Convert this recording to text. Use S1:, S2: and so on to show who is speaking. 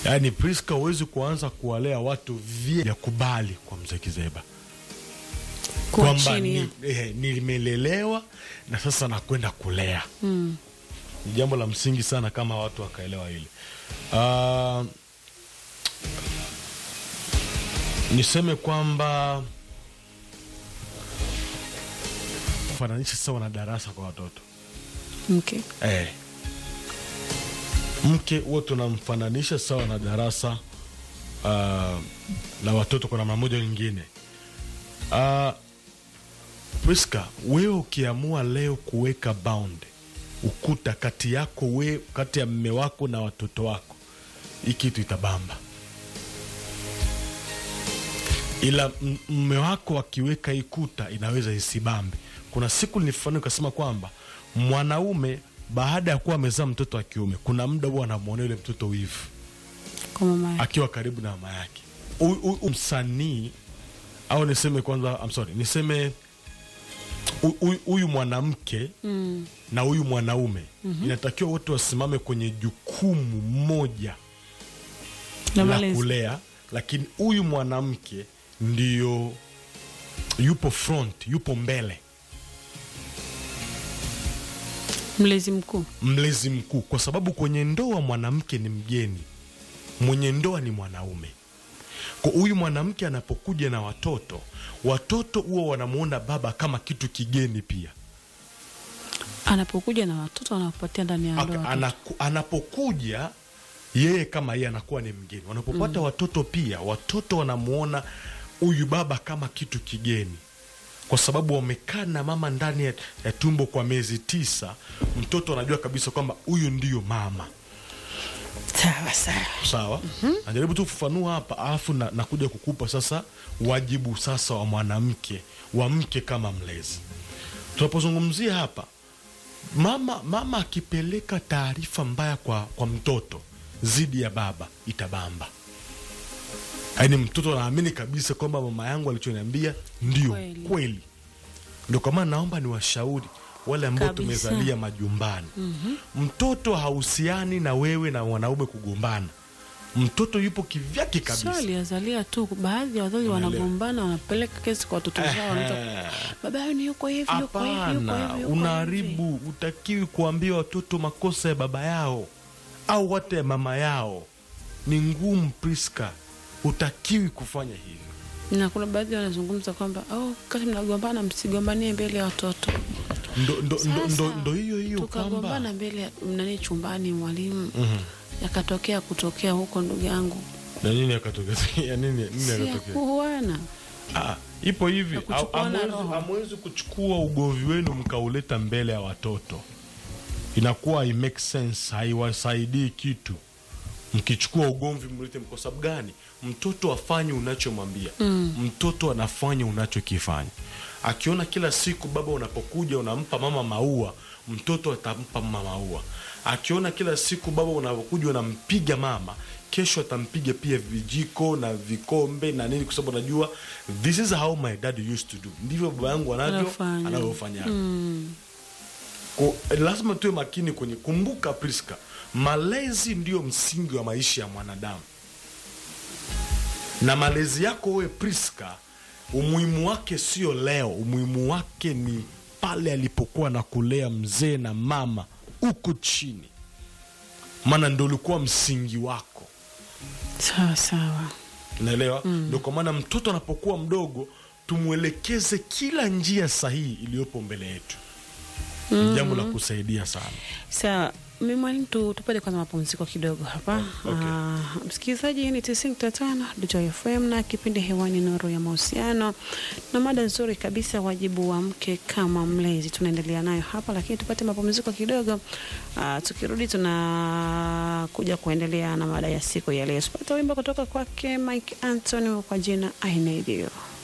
S1: yaani Priska, huwezi kuanza kuwalea watu vya kubali kwa mzee Kizeba
S2: Kuwa
S1: kwamba
S2: chini ya-
S1: ni, eh, nimelelewa na sasa nakwenda kulea
S2: Mm.
S1: ni jambo la msingi sana kama watu wakaelewa hili. Ah, niseme kwamba fananisha sawa na darasa kwa watoto
S2: Okay.
S1: eh. Mke huwa tunamfananisha sawa na darasa ah, la watoto kwa namna moja nyingine. Uh, Priska, wewe ukiamua leo kuweka bound ukuta kati yako we, kati ya mme wako na watoto wako, hii kitu itabamba, ila m- mme wako akiweka hii kuta inaweza isibambe. Kuna siku nilifanya ukasema kwamba mwanaume baada ya kuwa amezaa mtoto wa kiume, kuna muda huwa anamwonea yule mtoto wivu
S2: Kwa mama yake.
S1: akiwa karibu na mama yake. Huyu- huyu msanii au niseme kwanza, I'm sorry, niseme hu- huyu- huyu mwanamke
S2: Mm.
S1: na huyu mwanaume inatakiwa wote wasimame kwenye jukumu moja
S2: Na
S1: la
S2: malezi.
S1: kulea, lakini huyu mwanamke ndio yupo front, yupo mbele,
S2: Mlezi mkuu.
S1: mlezi mkuu, kwa sababu kwenye ndoa mwanamke ni mgeni, mwenye ndoa ni mwanaume. Kwa huyu mwanamke anapokuja na watoto, watoto huwa wanamwona baba kama kitu kigeni pia.
S2: Anapokuja na watoto wanapatia ndani ya ndoa.
S1: Aka-
S2: watoto.
S1: anaku, anapokuja yeye kama yeye anakuwa ni mgeni. Wanapopata watoto pia, watoto wanamwona huyu baba kama kitu kigeni, kwa sababu wamekaa na mama ndani ya, ya tumbo kwa miezi tisa. Mtoto anajua kabisa kwamba huyu ndiyo mama.
S2: Sawa sawa.
S1: Sawa, najaribu tu kufafanua hapa, alafu na, nakuja kukupa sasa wajibu sasa wa mwanamke wa mke kama mlezi. Tunapozungumzia hapa mama, mama akipeleka taarifa mbaya kwa, kwa mtoto dhidi ya baba itabamba. Yaani mtoto anaamini kabisa kwamba mama yangu alichoniambia ndio
S2: Kweli.
S1: kweli. Ndio kwa maana naomba niwashauri wale ambao
S2: Kabisa.
S1: tumezalia majumbani. Mtoto hahusiani na wewe na mwanaume kugombana. Mtoto yupo kivyake
S2: Sio
S1: kabisa.
S2: aliazalia tu, baadhi ya wazazi
S1: Unaelewa.
S2: wanagombana, wanapeleka kesi kwa watoto zao, wanaita
S1: Ehe.
S2: baba yao ni yuko hivi, yuko hivi, yuko
S1: Hapana,
S2: hivi, yuko hivi."
S1: unaharibu. Utakiwi kuambia watoto makosa ya baba yao au hata ya mama yao. Ni ngumu, Priska, utakiwi kufanya hivyo.
S2: Na kuna baadhi wanazungumza kwamba oh, kati mnagombana msigombanie mbele ya watoto.
S1: Ndo, ndo, ndo, ndo,
S2: Sasa,
S1: ndo hiyo hiyo kwamba
S2: tukagombana mbele ya nani chumbani, mwalimu
S1: Mhm.
S2: yakatokea kutokea huko, ndugu yangu,
S1: na nini akatokea? Ya nini, nini
S2: si ya
S1: akatokea?
S2: kuuana.
S1: Ah, ipo hivi,
S2: Ya kuchukuana
S1: hamwezi
S2: roho.
S1: hamwezi kuchukua ugomvi wenu mkauleta mbele ya watoto, inakuwa i make sense, haiwasaidii kitu. Mkichukua ugomvi mlete, kwa sababu gani? Mtoto afanye unachomwambia mtoto anafanya unachokifanya. Akiona kila siku baba unapokuja unampa mama maua, mtoto atampa mama maua. Akiona kila siku baba unapokuja unampiga mama, kesho atampiga pia vijiko na vikombe na nini, kwa sababu anajua this is how my dad used to do, ndivyo baba yangu anavyo
S2: Anafanya.
S1: anavyofanya. Ko- lazima tuwe makini kwenye, kumbuka Priska, malezi ndiyo msingi wa maisha ya mwanadamu, na malezi yako wewe Priska, umuhimu wake sio leo, umuhimu wake ni pale alipokuwa na kulea mzee na mama huko chini, maana ndo ulikuwa msingi wako.
S2: Sawa sawa.
S1: Unaelewa? Ndio kwa maana mtoto anapokuwa mdogo tumwelekeze kila njia sahihi iliyopo mbele yetu. Ni jambo la kusaidia sana.
S2: Sawa, mi mwalimu, tu tupate kwanza mapumziko kidogo hapa.
S1: Okay.
S2: Ah, msikilizaji, hii ni tisini nukta tano Dito FM na kipindi hewani Nuru ya Mahusiano, na mada nzuri kabisa, wajibu wa mke kama mlezi. Tunaendelea nayo hapa, lakini tupate mapumziko kidogo. Ah, tukirudi tunakuja kuendelea na mada ya siku ya leo. Tupate wimbo kutoka kwake Mike Anthony kwa jina I Need You.